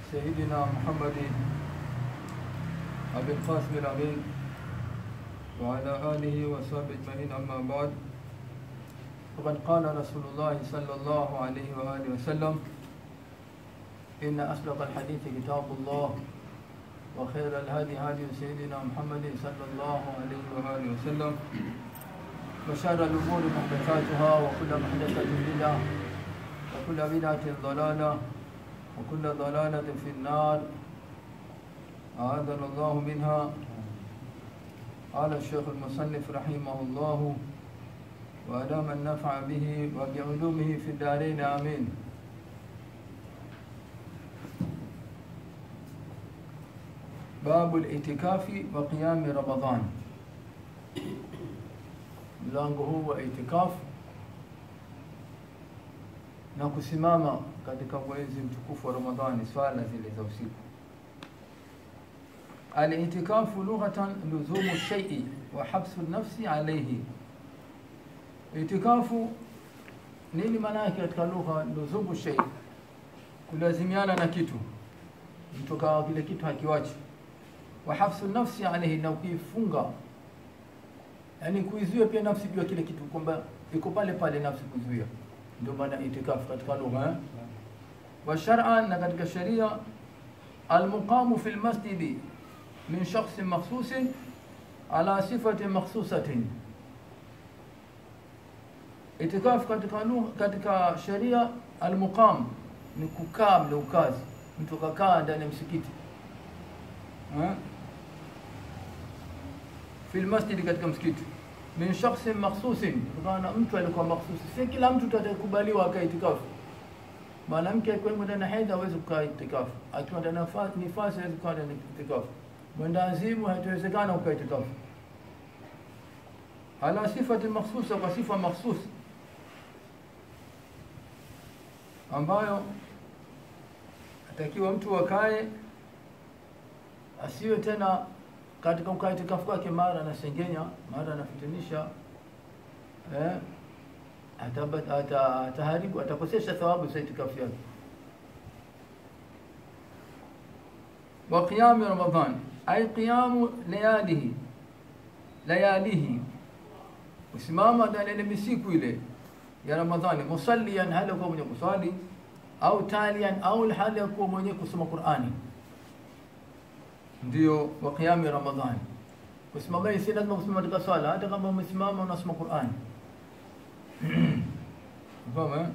سيدنا محمد أبي القاسم الأمين وعلى آله وصحبه أجمعين أما بعد فقد قال رسول الله صلى الله عليه وآله وسلم إن أصدق الحديث كتاب الله وخير الهدي هدي سيدنا محمد صلى الله عليه وآله وسلم وشر الأمور محدثاتها وكل محدثة بدعة وكل بدعة ضلالة وكل ضلالة في النار أعاذنا الله منها قال الشيخ المصنف رحمه الله وأدام النفع به وبعلومه في الدارين آمين باب الاعتكاف وقيام رمضان mlango huu wa itikaf na kusimama katika mwezi mtukufu wa Ramadhani, swala zile za usiku. Al-itikafu lughatan luzumu shay'i wa habsu nafsi alayhi. Itikafu nini maana yake katika lugha? Luzumu shay'i, kulazimiana na kitu, mtu kawa kile kitu hakiwachi. Wa habsu nafsi alayhi, na kuifunga yani kuizuia pia nafsi juu ya kile kitu kwamba iko pale pale nafsi kuzuia, ndio maana itikafu katika lugha eh? wa shar'an, na katika sheria almuqamu fi lmasjidi min shakhsin makhsusin ala sifatin makhsusatin. Itikafu katika lugha, katika sheria almuqam ni kukaa mle ukazi, mtu kakaa ndani ya msikiti eh? fi lmasjidi, katika msikiti min shakhsin makhsusin, kutokana na mtu alikuwa makhsusi. Si kila mtu atakubaliwa akaa itikafu. Mwanamke akiwa ndani ya hedhi hawezi kukaa itikafu, akiwa ndani ya nifasi hawezi kukaa ndani ya itikafu, mwenda azimu haitawezekana kukaa itikafu. Ala sifati makhsusa, kwa sifa makhsus ambayo atakiwa mtu akae, asiwe tena katika ukaa itikafu kwake, mara anasengenya, mara anafitinisha eh, ataharibu, atakosesha thawabu za itikafu yake. wa qiyami Ramadhan ay qiyamu layalihi layalihi, usimama ndani ya misiku ile ya Ramadhani, musallian, hali ya kuwa mwenye kuswali, au talian, au hali ya kuwa mwenye kusoma Qur'ani ndio wa qiyami Ramadhani. Kusimama si lazima kusimama katika swala, hata kama umesimama unasoma Qur'an. Fahamu?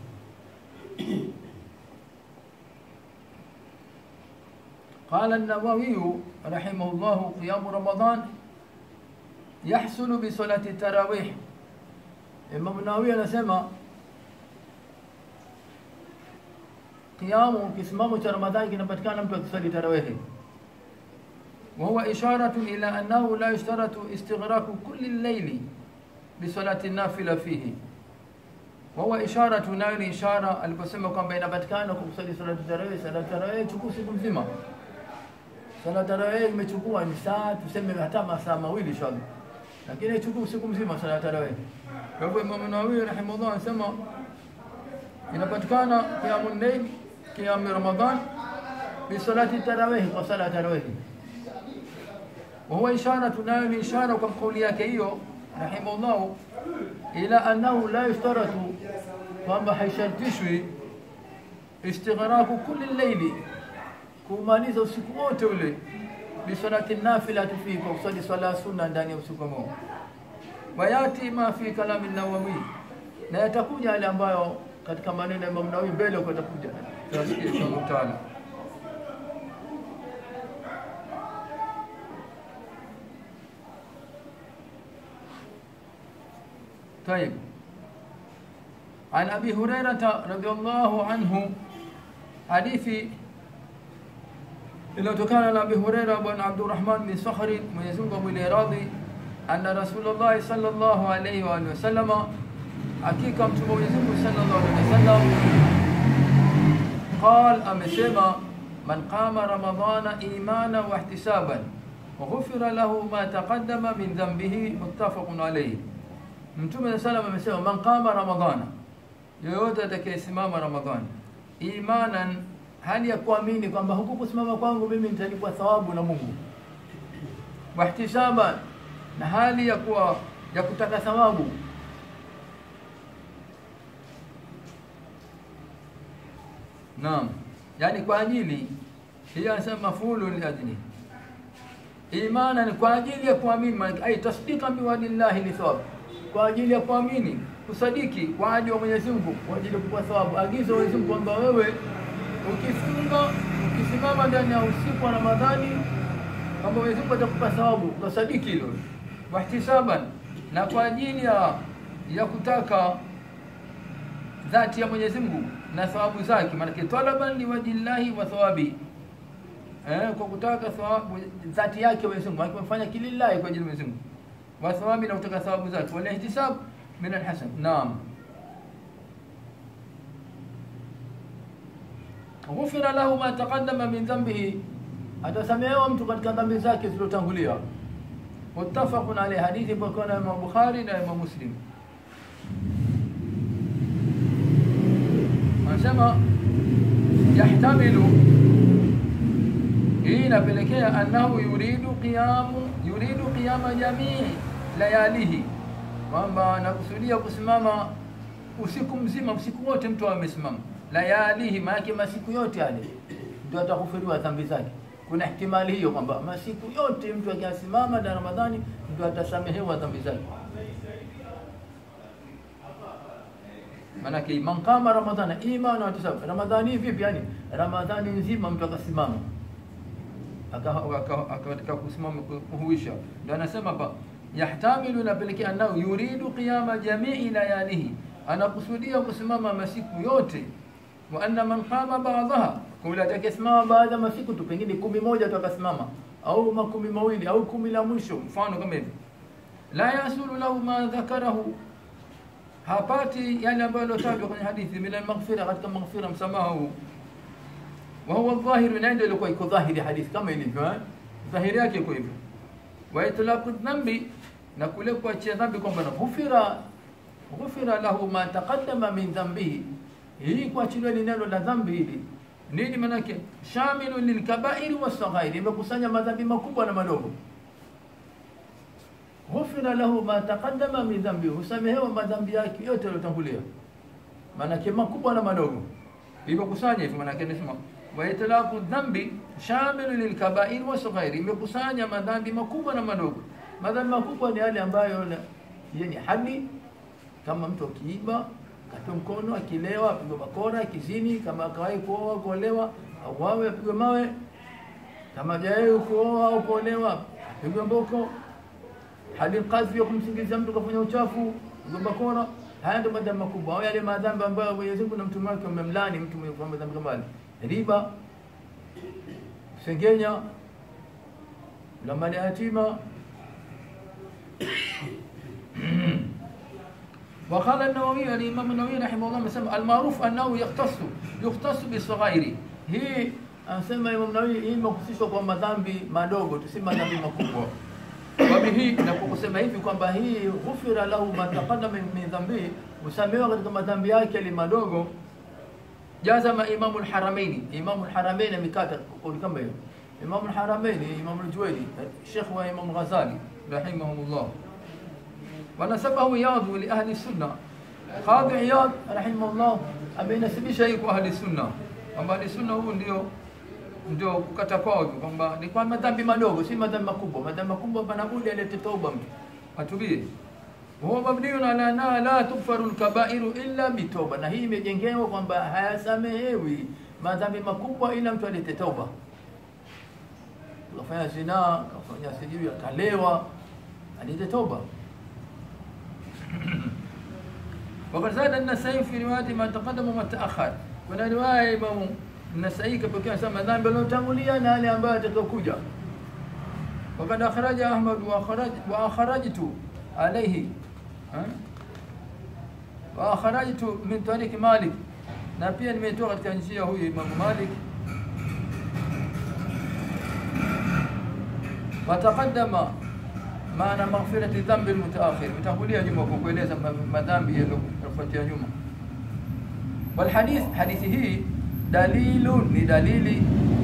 قال النووي رحمه الله قيام رمضان يحصل بصلاة التراويح Imam Nawawi anasema kiamu kisimamo cha Ramadhani kinapatikana mtu akisali tarawehi وهو إشارة إلى أنه لا يشترط استغراق كل الليل بصلاة النافلة فيه وهو إشارة nayo ni ishara aliposema kwamba inapatikana kwa kusali salati tarawih. Salati tarawih chukua siku nzima. Salati tarawih imechukua ni saa tuseme hata masaa mawili inshallah, lakini ichukua siku nzima salati tarawih. Kwa hivyo Imam Nawawi rahimahullah anasema inapatikana qiyamul layl, qiyam Ramadhan bi salati tarawih, kwa sala tarawih وهو إشارة nayo ni ishara kwa kauli yake hiyo rahimahullah ila annahu la yushtaratu, kwamba haishartishwi istighraqu kulli llaili, kumaliza usiku wote ule bisalati nafila fi, kwa kusali swala sunna ndani ya usiku huo. Wayati ma fi kalami Nawawi, na yatakuja yale ambayo katika maneno ya Imam Nawawi mbele kwa takuja tutasikia inshallah taala. طيب عن أبي هريرة رضي الله عنه حديث iliyotokana na Abi Huraira bwana Abdurrahman bin Sakhri, Mwenyezi Mungu amwile radhi, anna Rasulullah sallallahu alayhi wa alihi wasallama, hakika mtume Mwenyezi Mungu sallallahu alayhi wasallam qal, amesema man qama ramadhana imana wa ihtisaban ghufira lahu ma taqaddama min dhanbihi, muttafaqun alayhi. Mtume sallam amesema man qama ramadhana, yoyote atakayesimama Ramadhani imanan, hali ya kuamini kwamba huku kusimama kwangu mimi nitalipwa thawabu na Mungu, wahtisaban, na hali ya kuwa ya kutaka thawabu. Naam, yani kwa ajili hiyo, anasema mafulu li ajli imana, ni kwa ajili ya kuamini, ai tasdiqan biwadillahi li thawab, kwa ajili ya kuamini, kusadiki kwa ajili wa Mwenyezi Mungu, kwa ajili ya kupata thawabu. Agizo Mwenyezi Mungu kwamba wewe ukifunga ukisimama ndani ya usiku wa Ramadhani kwamba Mwenyezi Mungu atakupa thawabu, ukasadiki hilo. Wahtisaban, na kwa ajili ya ya kutaka dhati ya Mwenyezi Mungu na thawabu zake, maanake talaban liwajillahi wa thawabi, eh, kwa kutaka thawabu dhati yake Mwenyezi Mungu, maanake umefanya kilillahi kwa ajili ya Mwenyezi Mungu, wa thawabi, na kutaka thawabu zake, wal ihtisab min alhasan. Naam. ghufira lahu ma taqaddama min dhanbihi, atasamehewa mtu katika dhambi zake zilizotangulia. Muttafaqun alayhi, hadithi ipokea na Imam Bukhari na Imam Muslim. Anasema yahtamilu, hii inapelekea annahu yuridu qiyamu yuridu qiyama jamii layalihi, kwamba anakusudia kusimama usiku mzima, usiku wote mtu amesimama layalihi maanake masiku yote yale ndio atakufiriwa dhambi zake. Kuna ihtimali hiyo kwamba masiku yote mtu akiasimama na Ramadhani ndio atasamehewa dhambi zake. Maanake man qama ramadhana imana wa tisab, Ramadhani vipi? Yani Ramadhani nzima mtu akasimama akatika kusimama kuhuisha, ndio anasema hapa yahtamilu, inapelekea anao yuridu qiyama jamii layalihi, anakusudia kusimama masiku yote wa anna man qama ba'daha, kula atakayesimama baadhi ya masiku tu, pengine kumi moja tu akasimama, au makumi mawili au kumi la mwisho, mfano kama hivi, la yasulu lahu ma dhakarahu, hapati yale ambayo yalotajwa kwenye hadithi, min almaghfira, katika maghfira, msamaha huu, wa huwa dhahiru, na ndio ilikuwa iko dhahiri hadithi kama ilivyo eh, dhahiri yake iko hivyo, wa itlaqu dhambi, na kule kuachia dhambi kwamba na ghufira ghufira lahu ma taqaddama min dhanbihi hii kuachiliwa ni neno la dhambi hili nini manake? Shamilu lilkabairi wasaghairi, imekusanya madhambi makubwa na madogo. Ghufira lahu ma taqaddama min dhambi, husamehewa madhambi yake yote yaliyotangulia, manake makubwa na madogo, imekusanya hivyo. Manake nasema wa itlaqu dhambi shamilu lilkabairi wasaghairi, imekusanya madhambi makubwa na madogo. Madhambi makubwa ni yale ambayo yani hadi kama mtu akiiba katwe mkono, akilewa apigwe bakora, akizini, kama akawahi kuoa kuolewa, auawe apigwe mawe, kama hajawahi kuoa au kuolewa apigwe mboko, hadi kadhi ya kumsingizia mtu kafanya uchafu, apigwe bakora. Haya ndio madhambi makubwa, au yale madhambi ambayo Mwenyezi Mungu na mtume wake wamemlani mtu mwenye kufanya madhambi kama yale, riba, sengenya, la mali yatima وقال النووي الإمام النووي رحمه الله مسمى المعروف أنه يختص يختص بالصغائر هي anasema Imam Nawawi hii imehusishwa kwa madhambi madogo tu, si madhambi makubwa. Wabihi, na kwa kusema hivi kwamba hii ghufira lahu ma taqaddama min dhambi, husamehewa katika madhambi yake yale madogo. Jazama Imamu lharamaini, Imamu lharamaini amekata kauli kama hiyo. Imamu lharamaini, Imamu ljuwaini, Shekh wa Imamu Ghazali rahimahumullah ونسبه عياض لأهل السنة قاضي عياض رحمه الله ameinasibisha hii kwa ahli sunna kwamba ahli sunna huu ndio ndio kukata kwao kwamba ni kwa madhambi madogo, si madhambi makubwa. Madhambi makubwa panabudi alete tauba mtu atubie. Huwa mabniun ala anna la tughfaru lkabairu illa bitoba, na hii imejengewa kwamba hayasamehewi madhambi makubwa ila mtu alete tauba. Kafanya zinaa, kafanya sijui, akalewa, alete tauba. وقد زاد النسائي في رواية ما تقدم وما تأخر kuna riwaya Imamu Nasai kapokea sema dhambi aliyotangulia na yale ambayo atakayokuja. Wakad akhraja Ahmad wa akhraj wa akhrajtu alayhi wa akhrajtu min tariq Malik, na pia nimetoa katika njia huyu Imamu Malik. Wataqaddama maana maghfirati dhambi almutaakhir, utangulia nyuma kwa kueleza madhambi yaliyofuatia nyuma. Walhadith, hadithi hii dalilun ni dalili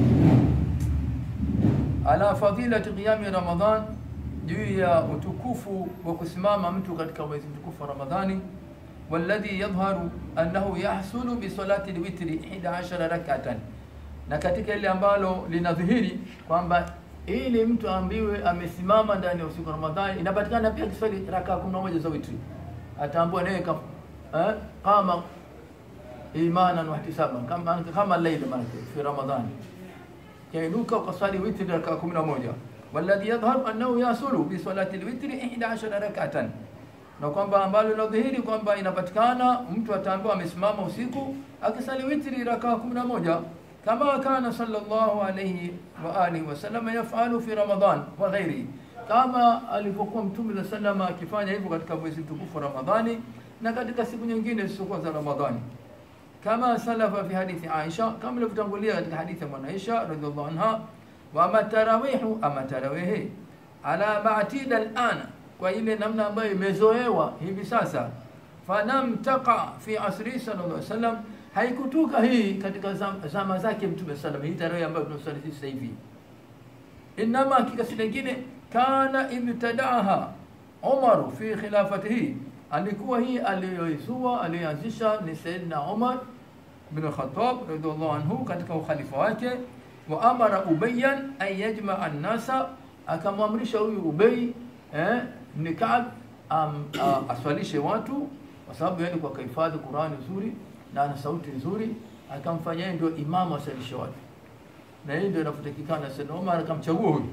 ala fadilati qiyami Ramadhan, juu ya utukufu wa kusimama mtu katika mwezi mtukufu wa Ramadhani. Walladhi yadhharu annahu yahsulu bi salati lwitri 11 rak'atan, na katika ile ambalo linadhihiri kwamba ili mtu aambiwe amesimama ndani ya usiku wa Ramadhani, inapatikana pia kiswali rakaa 11 za witri, ataambiwa naye ka- eh, kama imanan wahtisaban kama kama laila manake fi Ramadhani kainuka ukasali witri raka kumi na moja walladhi yadhharu annahu yasulu bi salati lwitri ihda ashara rakatan, na kwamba ambalo linadhihiri kwamba inapatikana mtu ataambiwa amesimama usiku akisali witri raka kumi na moja kama kana sallallahu alayhi wa alihi wasallam yafalu fi Ramadan wa ghairihi, kama alivyokuwa Mtume sa salama akifanya hivyo katika mwezi mtukufu wa Ramadhani na katika siku nyingine zisizokuwa za Ramadhani kama salafa fi hadithi Aisha, kama ilivyotangulia katika hadithi ya mwana Aisha radhiallahu anha. Wa ama tarawihu, ama tarawihi ala matida alana, kwa ile namna ambayo imezoewa hivi sasa. Falam taqa fi asri sallallahu alaihi wasallam, haikutuka hii katika zam- zama zake Mtume sallam, hii tarawih ambayo tunasali sisi sasa hivi. Inama hakika si lingine, kana ibtadaaha Umaru fi khilafatihi, alikuwa hii aliyoizua aliyoanzisha ni Sayyidina Umar bin Khattab radhiallahu anhu katika ukhalifa wake. Wa amara Ubayyan an yajmaa an-nasa, akamwamrisha huyu Ubay eh, ni Ka'b am, a- aswalishe watu, kwa sababu yani kwa kahifadhi Qur'ani nzuri na ana sauti nzuri, akamfanya yeye ndio imamu aswalishe watu, na yeye ndio inafutakikana. Sayyidina Umar akamchagua huyu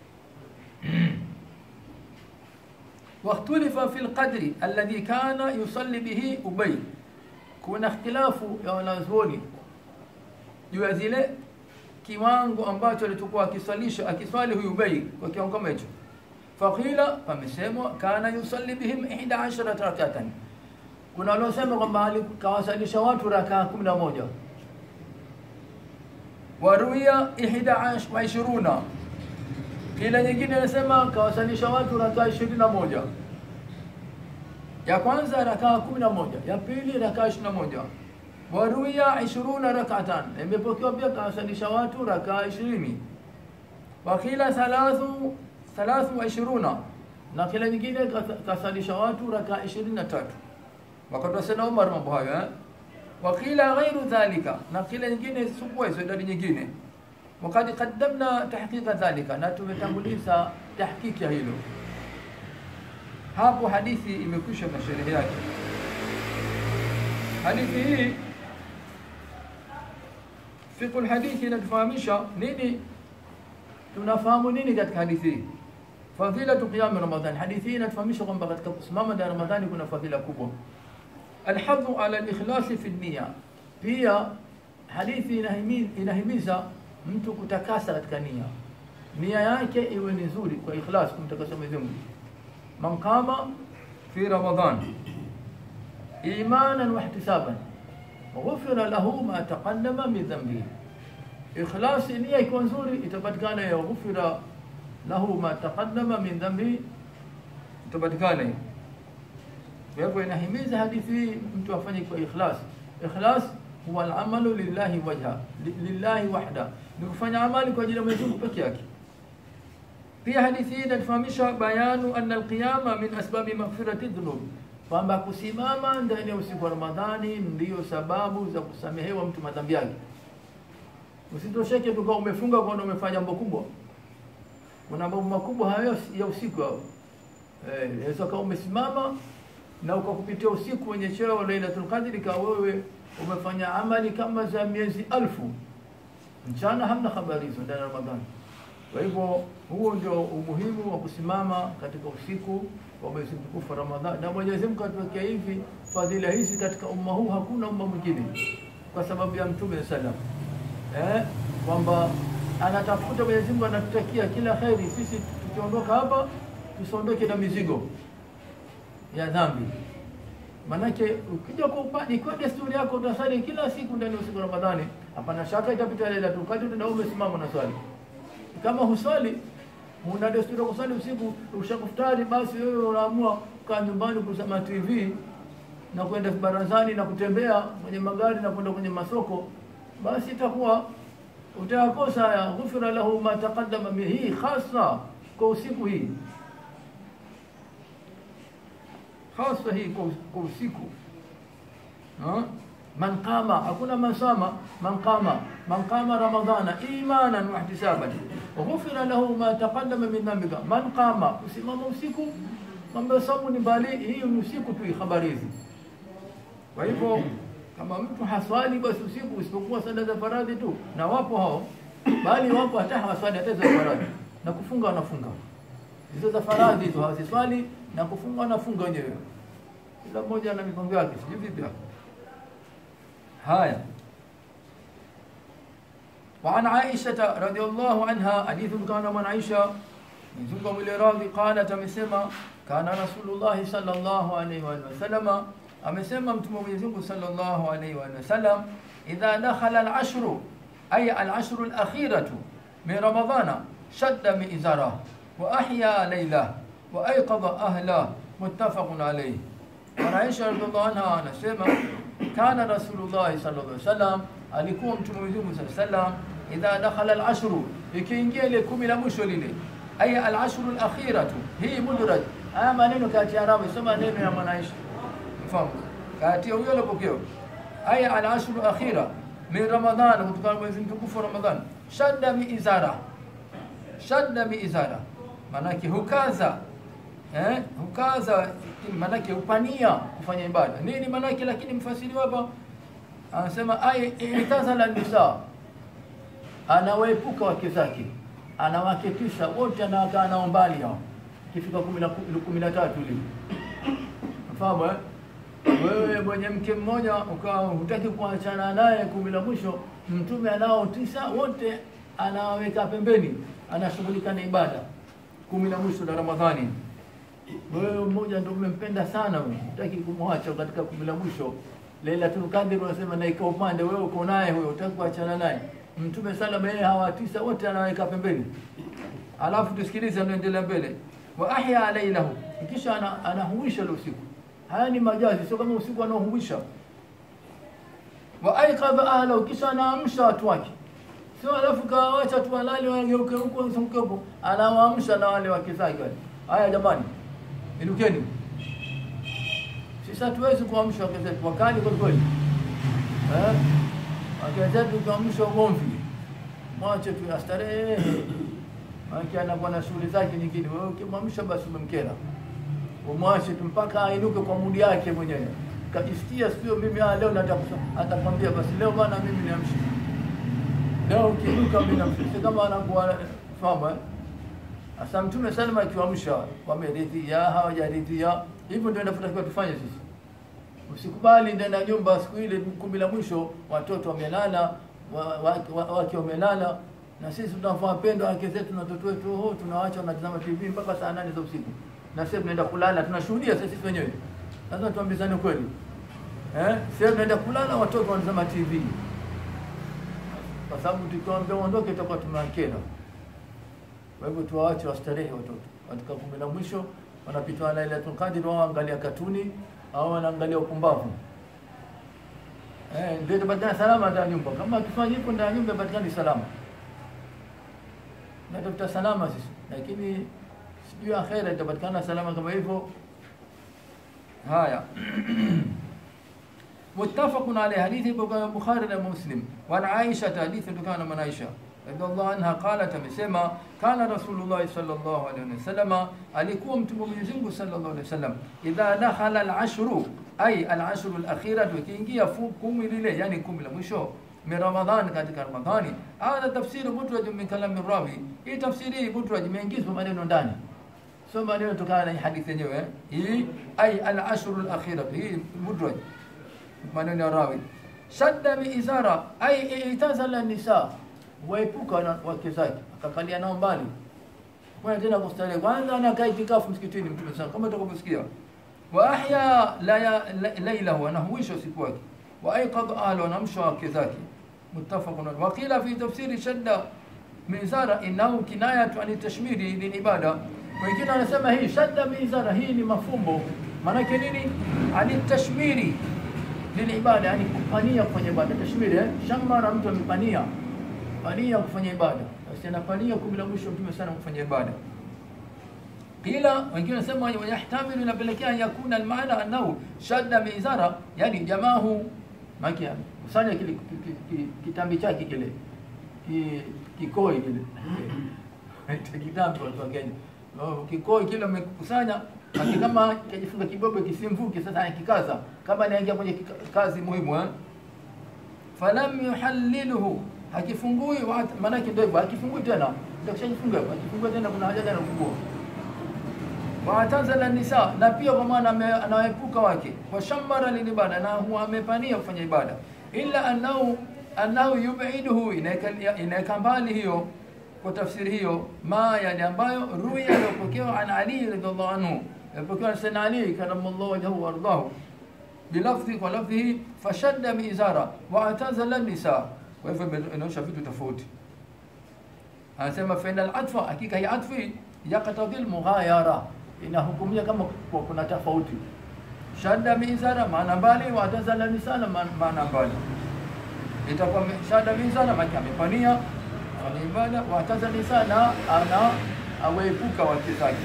واختلف في القدر الذي كان يصلي به أبي kuna ikhtilafu ya wanazuoni juu ya zile kiwango ambacho alitokuwa akiswalisha akiswali huyu Ubay kwa kiwango kama hicho. Faqila, pamesemwa kana yusalli bihim 11 rakatan. Kuna waliosema kwamba alikawasalisha watu rakaa 11 waruia 21 kila nyingine inasema kawasalisha watu rakaa 21 ya kwanza rakaa 11 ya pili rakaa 21 waruia 20 rakatan imepokewa pia kawasalisha watu rakaa 20 wakila thalathu thalathu wa 20 na kila nyingine kasalisha watu rakaa 23 wakati wa sana Umar mambo hayo eh wakila ghairu dhalika na kila nyingine sikuwa hizo idadi nyingine wakad qaddamna tahqiqa dhalika na tumetanguliza tahqiqi ya hilo hapo hadithi imekwisha na sherehe yake hadithi hii fiqh alhadithi inatufahamisha nini tunafahamu nini katika hadithi hii fadhilatu qiyam ramadhan hadithi hii inatufahamisha kwamba katika kusimama ndani ya ramadhani kuna fadhila kubwa alhadhu ala alikhlasi fi nia pia hadithi inahimiza, inahimiza mtu kutakasa katika nia nia yake iwe ni nzuri kwa ikhlas kumtakasa Mwenyezi Mungu man qama fi ramadan imanan wa ihtisaban ghufira lahu ma taqaddama min dhanbihi ikhlas nia ikiwa nzuri itapatikana ya ghufira lahu ma taqaddama min dhanbihi itapatikana hiyo kwa hivyo inahimiza hadithi hii mtu afanye kwa ikhlas ikhlas huwa al-amalu lillahi wajha lillahi wahda ni kufanya amali kwa ajili ya Mwenyezi Mungu peke yake pia hadithi hii inatufahamisha bayanu anna alqiyama min asbabi maghfirati dhunub kwamba kusimama ndani ya usiku wa Ramadhani ndiyo sababu za kusamehewa mtu madhambi yake usitosheke tu kwa umefunga kwa umefanya jambo kubwa kuna mambo makubwa hayo ya usiku hao eh inaweza kama umesimama na ukakupitia usiku wenye cheo Lailatul Qadr ka wewe umefanya amali kama za miezi alfu mchana hamna habari hizo ndani ya Ramadhani kwa hivyo huo ndio umuhimu wa kusimama katika usiku wa mwezi mtukufu wa Ramadhani, na Mwenyezi Mungu atuwekea hivi fadhila hizi katika umma huu, hakuna umma mwingine, kwa sababu ya Mtume sallam eh, kwamba anatafuta Mwenyezi Mungu anatutakia kila kheri. Sisi tukiondoka hapa tusiondoke na mizigo ya dhambi. Manake ukija kwa upande, ikiwa desturi yako utasali kila siku ndani ya usiku wa Ramadhani, hapana shaka itapita Lailatul Qadr na umesimama na swali kama huswali una desturi ya kuswali usiku ushakufutari, basi wewe unaamua kukaa nyumbani kusema TV na kwenda barazani na kutembea kwenye magari na kwenda kwenye masoko, basi itakuwa utayakosa haya ghufira lahu ma taqaddama min hii hasa kwa usiku hii hasa hii kwa, kwa usiku ha? man qama hakuna man sama man qama man qama ramadhana imanan wa ihtisaban ghufira lahu ma taqaddama min dhanbika man qama usimama usiku mambo ya saumu ni mbali hii ni usiku tu habari hizi kwa hivyo kama mtu haswali basi usiku isipokuwa sala za faradhi tu na wapo hao bali wapo hata hawaswali hata za faradhi na kufunga wanafunga hizo za faradhi hizo hawaswali na kufunga wanafunga wenyewe kila mmoja ana mipango yake sijui vipi hapo haya وعن عائشة رضي الله عنها حديث كان من عائشة من زوجة الراضي قالت أمسما كان رسول الله صلى الله عليه وآله وسلم أمسما متم من صلى الله عليه وآله وسلم إذا دخل العشر أي العشر الأخيرة من رمضان شد مئزره وأحيا ليله وأيقظ أهله متفق عليه وعن عائشة رضي الله عنها أنسما كان رسول الله صلى الله عليه وسلم alikuwa mtume wa Mungu sallallahu alaihi wasallam idha dakhala al-ashru ikiingia ile kumi la mwisho lile aya al-ashru al-akhiratu hii mudraj haya maneno kati ya Arabu soma neno ya mwanaisha mfahamu kati ya huyo alipokeo aya al-ashru al-akhira min ramadhan kutokana mwezi mtukufu ramadhan shadda mi izara shadda mi izara manake hukaza eh hukaza manake upania kufanya ibada nini manake lakini mfasiri hapa anasema ay itazala nisa anawaepuka wake zake anawake tisa wote anawakaa nao mbali hao kifika kumi na tatu ile mfahamu eh? wewe mwenye mke mmoja ukawa hutaki kuachana naye kumi la mwisho mtume anao tisa wote anawaweka pembeni anashughulika na ibada kumi la mwisho la ramadhani wewe mmoja ndio umempenda sana wewe hutaki kumwacha katika kumi la mwisho Lailatul Qadr unasema na iko upande wewe uko naye huyo utaki kuachana naye. Mtume salama yeye hawa tisa wote anaweka pembeni. Alafu tusikilize anaendelea mbele. Wa ahya lailahu. Kisha ana, anahuisha ile usiku. Haya ni majazi sio kama usiku anaohuisha. Wa aiqadha ahlahu kisha anaamsha watu wake. Sio alafu kawaacha tu walale wageuke huko huko anawaamsha na wale wake zake wale. Haya jamani. Inukeni. Sisi hatuwezi kuamsha wake zetu wakali kwa kweli. Eh? Wake zetu kuamsha ugomvi. Mwache tu astarehe. Maana anakuwa na shughuli zake nyingine. Wewe ukimwamsha basi umemkera. Umwache tu mpaka ainuke kwa mudi yake mwenyewe. Kajisikia sio mimi ah leo nataka atakwambia basi leo bwana mimi niamshe. Leo ukiinuka mimi namshe. Kama anakuwa fahamu eh? Asa Mtume Salma akiwaamsha wameridhia hawajaridhia hivyo ndio inatakiwa tufanye sisi. Usikubali ndani ya nyumba siku ile kumi la mwisho watoto wamelala, wake wa, wa, wa, wamelala na sisi tunavaa pendo wake zetu na watoto wetu oh, tunawaacha wanatazama TV mpaka saa nane za usiku. Na sisi tunaenda kulala, tunashuhudia sisi wenyewe. Lazima tuambizane kweli. Eh? Sisi tunaenda kulala watoto wanatazama TV. Kwa sababu tukiwaambia uondoke itakuwa tumewakera. Kwa hivyo tuwaache wastarehe watoto. Katika kumi la mwisho wanapitwa na Lailatul Qadr wao angalia katuni au wanaangalia upumbavu. Eh, ndio itapatikana salama ndani ya nyumba. Kama akifanya hivyo ndani ya nyumba itapatikana salama. Na tafuta salama sisi. Lakini sijui akhera itapatikana salama kama hivyo. Haya. متفق عليه حديث البخاري ومسلم وعن عائشة حديث كان من عائشة رضي الله عنها قالت amesema kana rasulullah sallallahu alaihi wasallam alikuwa mtume Mwenyezi Mungu sallallahu alaihi wasallam idha dakhala al-ashru ay al-ashru al-akhira tukiingia kumi lile yani kumi la mwisho min ramadhan katika ramadhani hada tafsiri mudraj min kalam rawi hii tafsiri mudraj imeingizwa maneno ndani sio maneno kutokana na hadithi yenyewe hii ay al-ashru al-akhira hii mudraj maneno ya rawi shadda bi izara ay itazala nisa waepuka wake zake akakalia nao mbali kwa tena kustarehe kwanza anakaa itikafu msikitini mtume sana kama utakavyosikia wa ahya lailahu anahuisha usiku wake wa aiqad ahlu anamsha wake zake muttafaqun wa qila fi tafsiri shadda mizara innahu kinayatu an tashmiri lil ibada wengine wanasema hii shadda mizara hii ni mafumbo maana nini ani tashmiri lile ibada, yani kupania kufanya ibada. Tashmiri eh? Shamara, mtu amepania pania kufanya ibada, basi anapania kumi la mwisho mtume sana kufanya ibada. Qila wengine wanasema wayahtamilu, inapelekea yakuna almaana annahu shadda mizara, yani jamahu maki kusanya kile ki- ki- ki- kitambi chake kile ki- kikoi kile Ita kitambi watu wa Kenya No, kikoi kile amekusanya aki kama kajifunga kibobe kisimvuke, sasa akikaza kama anaingia kwenye kika- kazi muhimu eh? falam yuhalliluhu hakifungui wa- maanake ndio hivyo hakifungui tena ndio kishajifunga hivyo hakifungua tena kuna haja gani ya kufungua waatazala nisa na pia kwa maana ame- anawaepuka wake washammara lilibada na huwa amepania kufanya ibada illa annahu annahu yub'iduhu inaeka inaeka mbali hiyo kwa tafsiri hiyo ma yani ambayo ruya iliyopokewa an ali radhiallahu anhu iliyopokewa na sayyidina ali karamallahu wajhahu wardahu bilafdhi kwa lafdhihi fashadda mizara waatazala nisa kwa hivyo ime- inaonyesha vitu tofauti anasema faina alatfa hakika hii atfi yaktadhi lmughayara inahukumia kama kwa kuna tofauti shadda mizara maana mbali watazala nisana ma- maana mbali itakuwa me- shadda mizara maana amepania fanya ibada watazala nisana ana awepuka wake zake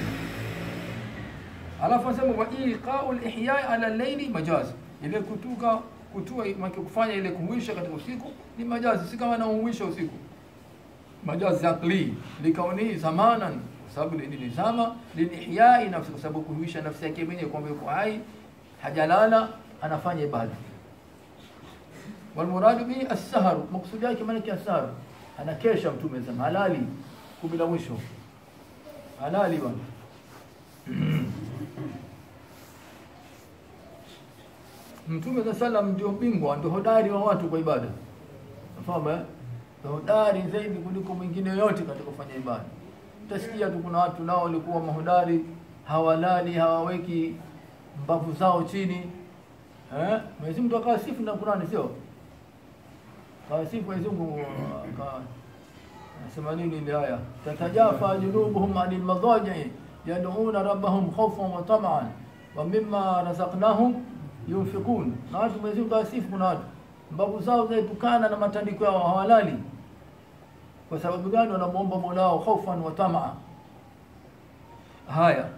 alafu anasema wa iqau lihya ala llaili majaz ile kutuka kutua maana kufanya ile kuhuisha katika usiku ni majazi si kama nauhuisha usiku majazi aqli likaunihi zamanan kwa sababu ni ni zama lilihyai nafsi kwa sababu kuhuisha nafsi yake mwenyewe kwamba yuko hai hajalala anafanya ibada walmuradu bihi as-sahru maksudi yake maana yake as-sahru anakesha mtume zama halali kumi la mwisho halali bwana Mtume za salam ndio bingwa, ndio hodari wa watu kwa ibada. Unafahamu eh? Ndio hodari zaidi kuliko mwingine yoyote katika kufanya ibada. Utasikia tu kuna watu nao walikuwa mahodari, hawalali, hawaweki mbavu zao chini. Eh? Mwenyezi Mungu akawasifu na Qur'ani sio? Kawasifu Mwenyezi Mungu aka Nasema nini ile aya? Tatajafa junubuhum anil madaji yad'una rabbahum khawfan wa tam'an wa mimma razaqnahum yunfikun. Na watu Mwenyezi Mungu kawasifu kuna watu mbavu zao zaepukana na matandiko yao hawalali. Kwa sababu gani? Wanamwomba Mola wao khawfan wa tamaa. Haya,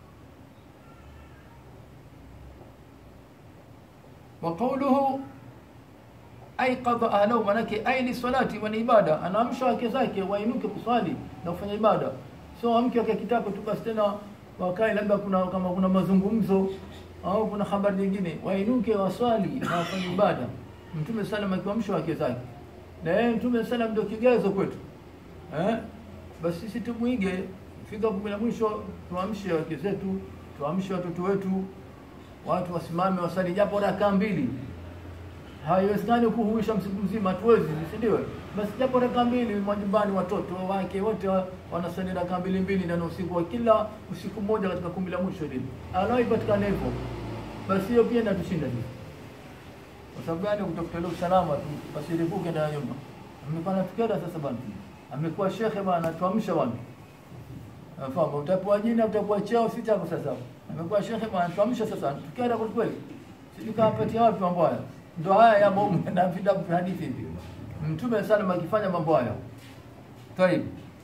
wa qawluhu aiqadha ahlahu, manake ai lisalati wal ibada, anaamsha wake zake wainuke kuswali na kufanya ibada, sio wamke wake kitako tu basi tena wakae labda kuna kama kuna mazungumzo au kuna habari nyingine, wainuke waswali na wafanye ibada. Mtume salam akiamsha wake zake, na yeye Mtume salam ndio kigezo kwetu eh? Basi sisi tumwige, fika kumi la mwisho tuamshe wake zetu, tuamshe watoto wetu, watu wasimame wasali japo rakaa mbili haiwezekani kuhuisha msiku mzima, hatuwezi, si ndio? Basi japo raka mbili majumbani, watoto wake wote wa- wanasali raka mbili mbili ndani ya usiku wa kila usiku mmoja katika kumi la mwisho lile, anaoipatikana hivyo, basi hiyo pia inatushinda sisi. Kwa sababu gani? Kutafuta ile usalama tu, basiripuke ndani ya nyumba. Amekuwa natukera sasa bwana, amekuwa shekhe bwana, tuamsha bwana Nafahamu utapewa jina utapewa cheo si chako sasa. Amekuwa shekhe bwana tuamsha sasa. Tukienda kwa kweli. Sijui kawapatia wapi mambo haya. Ndio haya ya bomu na vitabu vya hadithi hivi. Mtume sallam akifanya mambo haya. Tayib.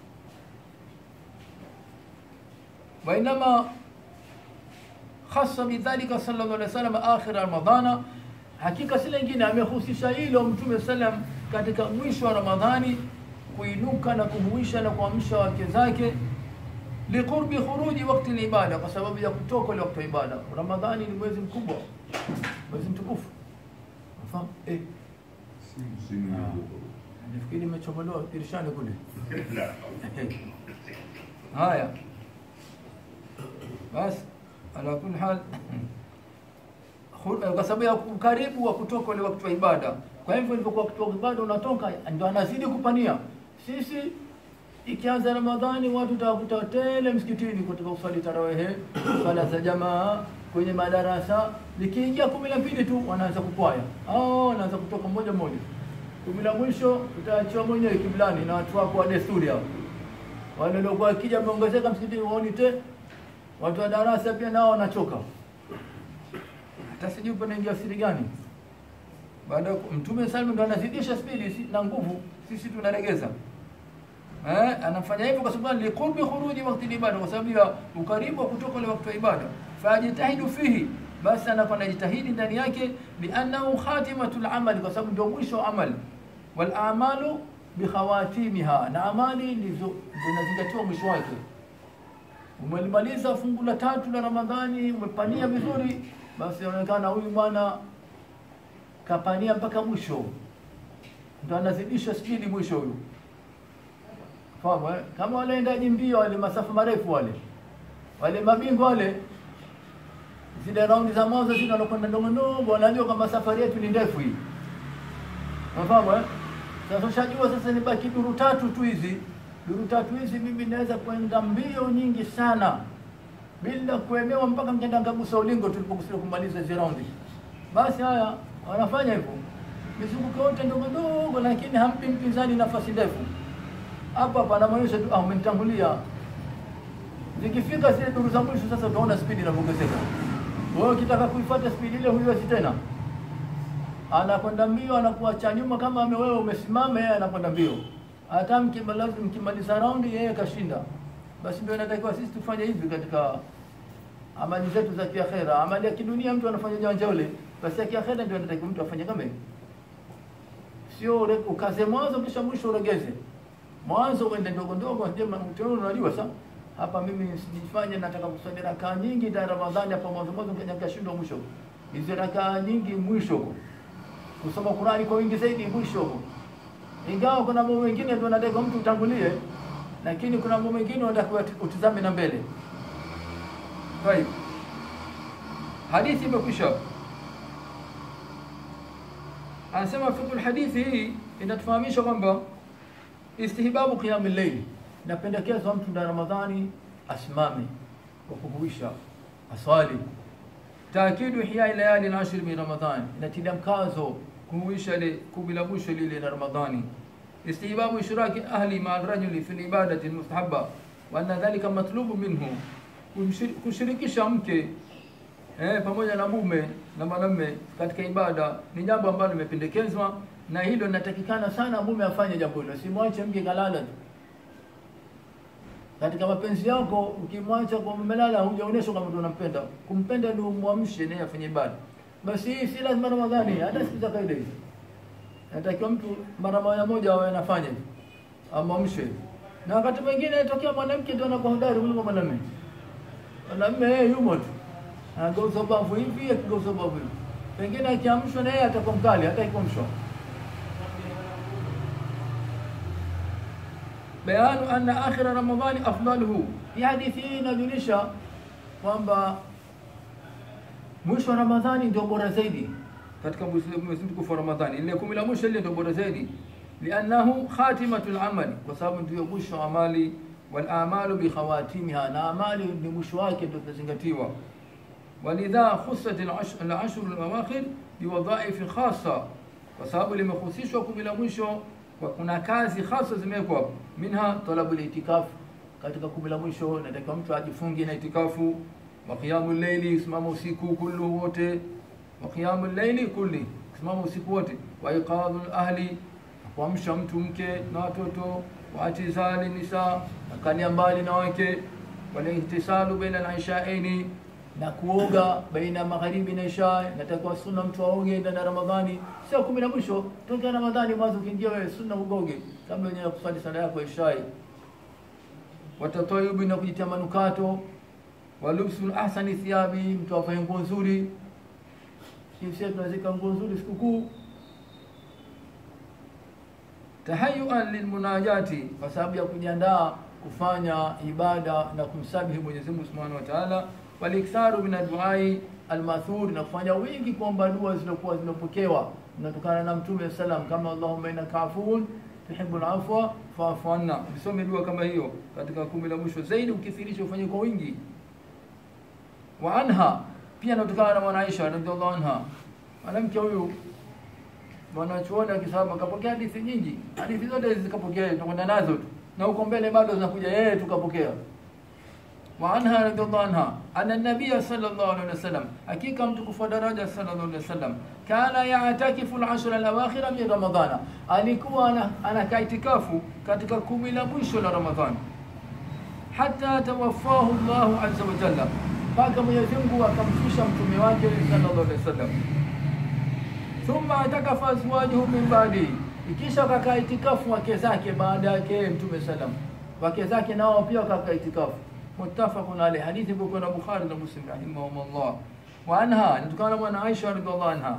Bainama khassa bidhalika sallallahu alaihi wasallam akhir ramadhana hakika si lingine amehusisha hilo mtume sallam katika mwisho wa ramadhani kuinuka na kuhuisha na kuamsha wake zake liqurbi khuruji wakti libada, kwa sababu ya kutoka ile wakati wa ibada. Ramadhani ni mwezi mkubwa, mwezi mtukufu. Unafahamu? Eh, nafikiri imechomolewa dirishani kule. Haya, basi ala kulli hal Khur- kwa sababu ya ukaribu wa kutoka ule wakati wa ibada. Kwa hivyo ilivyokuwa wakati wa ibada unatoka, ndio anazidi kupania. Sisi ikianza Ramadhani watu utawakuta tele msikitini kutoka kuswali tarawehe, swala za jamaa kwenye madarasa. Likiingia kumi na mbili tu wanaanza kupwaya, oh, wanaanza kutoka moja moja. Kumi la mwisho utaachiwa mwenyewe kiblani na watu wako wa desturi hao. Wale waliokuwa wakija wameongezeka msikitini, waoni te. Watu wa darasa pia nao wanachoka hata sijui panaingia siri gani baada mtume sallam ndo anazidisha spidi si, na nguvu sisi tunaregeza eh anafanya hivyo kwa sababu liqurbi khuruji wakati ibada kwa sababu ya ukaribu wa kutoka ile wakati wa ibada fajitahidu fihi basi anakuwa anajitahidi ndani yake liannahu khatimatul amali kwa sababu ndio mwisho wa amali wal a'malu bikhawatimiha na amali ndizo zinazingatiwa mwisho wake umelimaliza fungu la tatu la Ramadhani umepania vizuri basi inaonekana huyu bwana kapania mpaka mwisho ndo anazidisha spidi mwisho huyu fahamu eh? kama wale endaji mbio wale masafa marefu wale wale mabingwa wale zile raundi za mwanzo zile wanakwenda ndogo ndogo wanajua kwamba safari yetu ni ndefu hii unafahamu eh? sasa ushajua sasa nibaki duru tatu tu hizi duru tatu hizi mimi naweza kwenda mbio nyingi sana bila kuemewa mpaka mkenda ngagusa ulingo tulipokusudia kumaliza hizo raundi basi haya wanafanya hivyo mizunguko yote ndogo ndogo lakini hampi mpinzani nafasi ndefu hapa panamaanisha tu ah umenitangulia zikifika zile duru za mwisho sasa utaona spidi inavyoongezeka wewe ukitaka kuifuata spidi ile huiwezi tena anakwenda mbio anakuacha nyuma kama ame wewe umesimama yeye anakwenda mbio hata mkimaliza mkimaliza raundi yeye kashinda basi ndio inatakiwa sisi tufanye hivi katika amali zetu za kiakhera amali ya kidunia mtu anafanya janja ule basi ya kiakhera ndio inatakiwa mtu afanye kama hivi sio ure- ukaze mwanzo kisha mwisho uregeze mwanzo uende ndogo ndogo njema mtu unajua sasa hapa mimi sijifanye nataka kusali rakaa nyingi za Ramadhani hapa mwanzo mwanzo kwenye kashindo mwisho hizo rakaa nyingi mwisho huko. kusoma Qurani kwa wingi zaidi mwisho huko. ingawa kuna mambo mengine ndio nataka mtu utangulie lakini kuna mambo mengine unatakiwa utizame na mbele kwa hivyo hadithi imekwisha anasema fiqh hadithi hii inatufahamisha kwamba istihbabu qiyam al-layl napendekezwa mtu ndani ya Ramadhani asimame kwa kuhuisha aswali taakidu ihya layali al-ashr min Ramadhan inatilia mkazo kuhuisha ile kumi la mwisho lile la Ramadhani istihbabu ishraki ahli ma al-rajuli fi al-ibadati al-mustahabba wa anna dhalika matlubu minhu Kumshir- kushirikisha mke eh, pamoja na mume na mwanamume katika ibada ni jambo ambalo limependekezwa na hilo linatakikana sana mume afanye jambo hilo simwache mke kalala tu katika mapenzi yako ukimwacha kwa mmelala hujaonyeshwa kama unampenda kumpenda ndio umwamshe naye afanye ibada basi hii si lazima ramadhani hata siku za kawaida hizi natakiwa mtu mara moja moja awe anafanya hivi amwamshe na wakati mwingine inatokea mwanamke ndio anakuwa hodari kuliko mwanamume mwanamume yeye yumo tu anageuza bavu hivi akigeuza bavu hivi pengine akiamshwa na yeye atakuwa mkali hata ikomshwa bayanu anna akhira ramadhani afdaluhu hii hadithi hii inajulisha kwamba mwisho wa ramadhani ndio bora zaidi katika mwezi mwezi mtukufu wa ramadhani ile kumi la mwisho ile ndio bora zaidi liannahu khatimatul amali kwa sababu ndio mwisho wa amali wal a'malu bi khawatimiha na amali ni mwisho wake ndio tutazingatiwa walidha khussat al-ashr al-ashr al-awakhir biwadha'if khassa kwa sababu limehusishwa kumi la mwisho kwa kuna kazi hasa zimewekwa hapo. minha talabu al-itikaf katika kumi la mwisho inatakiwa mtu ajifunge na itikafu wa qiyamul layli simama usiku kullu wote wa qiyamul layli kulli simama usiku wote wa iqadul ahli kuamsha mtu mke na watoto wa atizali nisa na kania mbali na wake wal ihtisalu baina al-ishaaini na kuoga baina magharibi na isha natakiwa sunna mtu aoge ndani ya Ramadhani sio kumi na mwisho tokea Ramadhani mwanzo ukiingia wewe sunna ugoge kabla yenyewe kusali sala yako isha watatayubi na kujitia manukato walubsul ahsani thiyabi mtu afanye nguo nzuri sisi tunazika nguo nzuri sikukuu tahayuan lilmunajati kwa sababu ya kujiandaa kufanya ibada na kumsabihi Mwenyezi Mungu Subhanahu wa Ta'ala waliktharu min adduai almathur na kufanya wingi kuomba dua zilizokuwa zimepokewa zinatokana na Mtume sallam kama Allahumma innaka afuwun tuhibbul afwa fa'fu anna usome dua kama hiyo katika kumi la mwisho zaidi ukithirisha ufanye kwa wingi wa anha pia inatokana na mwana Aisha radhiallahu anha mwanamke huyu mwanachuoni akisema kapokea hadithi nyingi hadithi zote zikapokea tunakwenda nazo tu na huko mbele bado zinakuja yeye tukapokea وعنها رضي الله عنها أن النبي صلى الله عليه وسلم حقيقة متكفى درجة صلى الله عليه وسلم كان يعتكف العشر الأواخر من رمضان alikuwa ana- anakaa itikafu katika kumi la mwisho la Ramadhani hata tawaffahu Allahu azza wa jalla, mpaka Mwenyezi Mungu akamfisha mtume wake sallallahu alaihi wasallam. Thumma atakafa azwajuhu min ba'di, ikisha wakakaa itikafu wake zake baada yake yeye mtume sallam, wake zake nao pia wakakaa itikafu. Muttafaqun alayhi, hadithi iko na Bukhari na Muslim rahimahumullah. Wa anha, inatokana na bwana Aisha radhiallahu anha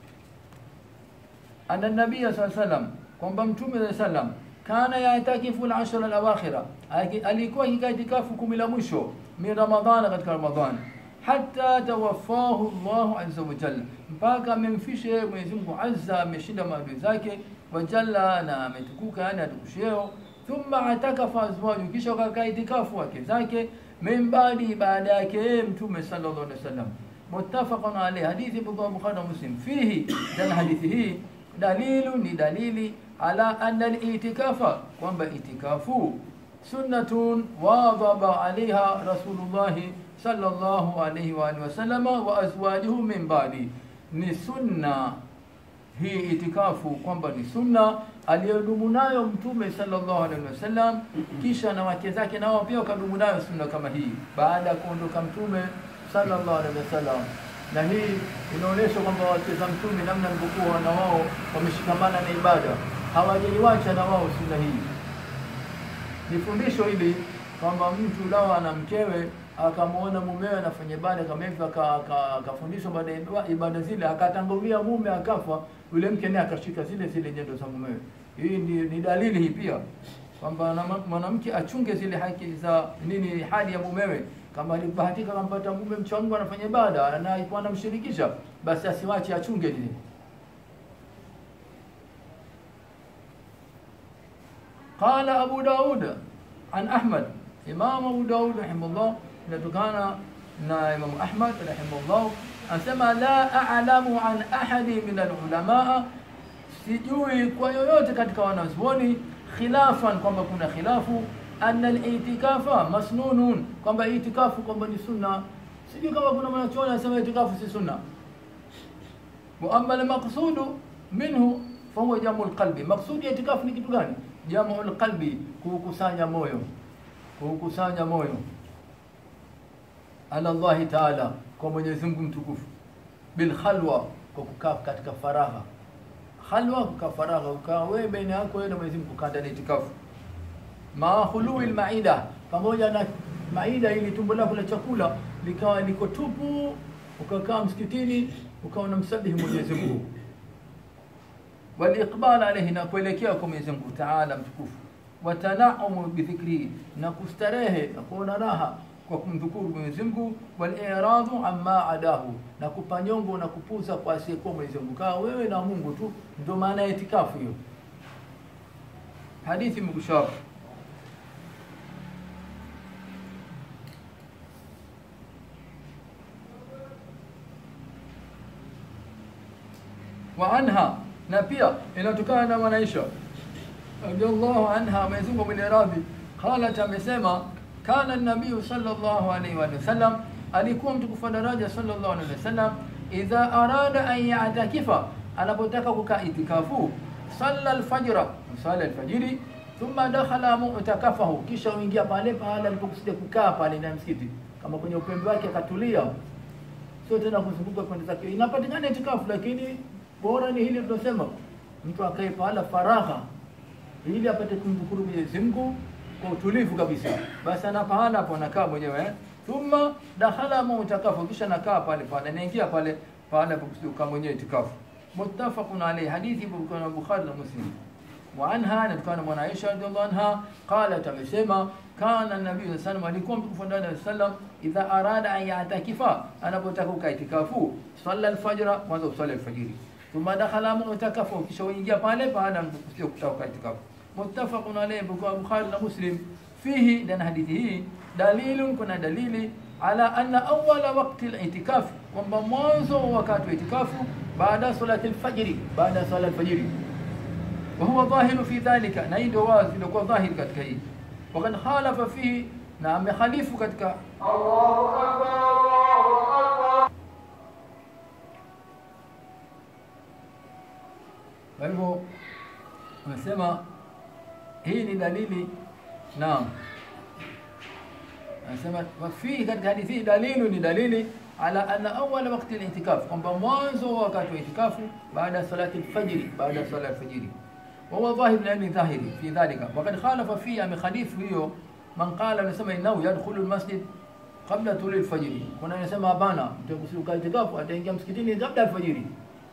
anna nabiya saa salam kwamba mtume saa salam kana yatakifu lashara lawakhira, alikuwa akikaa itikafu kumi la mwisho min Ramadhana, katika Ramadhani hata tawaffahu Allahu azza wa jalla, mpaka amemfishe Mwenyezi Mungu azza, ameshinda maadui zake wa jalla, na ametukuka, yani atukusheo. Thumma atakafa azwaju, kisha wakakaa itikafu wake zake min baadi, baada yake yeye mtume sallallahu alaihi wasallam. Muttafaqun alayhi, hadithi Bukhari na Muslim. Fihi, ndani hadithi hii dalilu ni dalili ala anna al-itikafa, kwamba itikafu sunnatun wadhaba alaiha Rasulullahi sallallahu alayhi wa alihi wasallam wa azwajuhu min ba'di, ni sunna hii itikafu, kwamba ni sunna aliyodumu nayo Mtume sallallahu alaihi wasallam, kisha na wake zake nao pia wakadumu nayo sunna kama hii baada ya kuondoka Mtume sallallahu alaihi wasallam na hii inaonyesha kwamba wake za mtume namna walivyokuwa na wao wameshikamana na ibada, hawajaiwacha na wao sunna hii. Ni fundisho hili kwamba mtu lawa ana mkewe akamwona mumewe anafanya ibada kama hivyo, aka- aka- akafundishwa baada ya iba- ibada zile, akatangulia mume akafa, yule mke naye akashika zile zile nyendo za mumewe. Hii ni, ni dalili hii pia kwamba na- mwanamke achunge zile haki za nini, hali ya mumewe kama alibahatika kampata mume mcha Mungu anafanya ibada na alikuwa anamshirikisha, basi asiwache achunge lile. Qala Abu Daud an Ahmad, Imam Abu Daud rahimahullah, inatokana na Imam Ahmad rahimahullah, anasema la a'lamu an ahadi min alulamaa, sijui kwa yoyote katika wanazuoni khilafan, kwamba kuna khilafu anna al-itikafa masnunun, kwamba itikafu kwamba ni sunna. Sijui kama kuna mwanachuoni anasema itikafu si sunna. Wa amma al-maqsudu minhu fahuwa jamu al-qalbi. Maqsudi ya itikafu ni kitu gani? Jamu al-qalbi, kukusanya moyo, kukusanya moyo ala Allahi taala, kwa Mwenyezi Mungu mtukufu, bil khalwa, kwa kukaa katika faragha. Khalwa, kukaa faragha, ukaa wewe baina yako wewe na Mwenyezi Mungu, kukaa ndani ya itikafu maa khului lmaida, pamoja na maida ili tumbo lako la chakula likawa liko tupu, ukakaa msikitini ukawa unamsabihi Mwenyezi Mungu, waliqbal alayhi, na kuelekea kwa Mwenyezi Mungu taala mtukufu, watanaumu bidhikrihi, na kustarehe na kuona raha kwa kumdhukuru Mwenyezi Mungu, waliradhu amma adahu, na kupanyongo na kupuza kwa asiyekuwa Mwenyezi Mungu, kaa wewe na Mungu tu. Ndio maana ya itikafu hiyo. Hadithi mkushara wa anha na pia inatokana na mwanaisha radhiallahu anha, Mwenyezi Mungu mwenye radhi, qalat, amesema kana nabiyu sallallahu alaihi wa sallam, alikuwa mtukufu wa daraja sallallahu alaihi wasallam, idha arada an yatakifa, anapotaka kukaa itikafu, salla alfajra, sala alfajiri, thumma dakhala mu'takafahu, kisha uingia pale pale alipokusudia kukaa pale ndani ya msikiti, kama kwenye upembe wake akatulia, sio tena kuzunguka kwenda zake. Inapatikana itikafu, lakini bora ni hili tunasema mtu akae pahala faragha ili apate kumdhukuru Mwenyezi Mungu kwa utulivu kabisa, basi ana pahala hapo anakaa mwenyewe eh? thumma dakhala mu'takafu, kisha nakaa pale pale, anaingia pale pahala kukaa mwenyewe itikafu. Muttafaqun alayhi, hadithi kwa Bukhari na Muslim. Wa anha, natokana mwana Aisha radhiallahu anha qalat, amesema kana nabii sallallahu alayhi alikuwa mtukufu ndani ya sallam, idha arada an yatakifa, anapotaka kukaa itikafu, salla alfajra, mwanzo usali alfajiri thumma dakhala mu'takafu, kisha uingia pale pahala mtukufu kutaka itikafu. Muttafaqun alayhi kwa Bukhari na Muslim. Fihi, ndani hadithi hii dalilun, kuna dalili ala anna awwala waqti al-itikaf, kwamba mwanzo wa wakati wa itikafu baada salati al-fajr, baada sala al-fajr. Wa huwa dhahiru fi dhalika, na hii ndio wazi ndio kwa dhahiri katika hii. Wakad khalafa fihi na amekhalifu katika kwa hivyo anasema hii ni dalili naam anasema wafihi katika hadithi hii dalilu ni dalili ala anna awala wakti litikaf kwamba mwanzo wa wakati wa itikafu baada ya salati lfajiri baada ya sala alfajiri wahuwa dhahir na ni dhahiri fi dhalika wakad khalafa fihi amekhalifu hiyo man qala anasema innahu yadkhulu lmasjid qabla tuli lfajiri kuna anasema hapana mtakusuka itikafu ataingia msikitini kabla alfajiri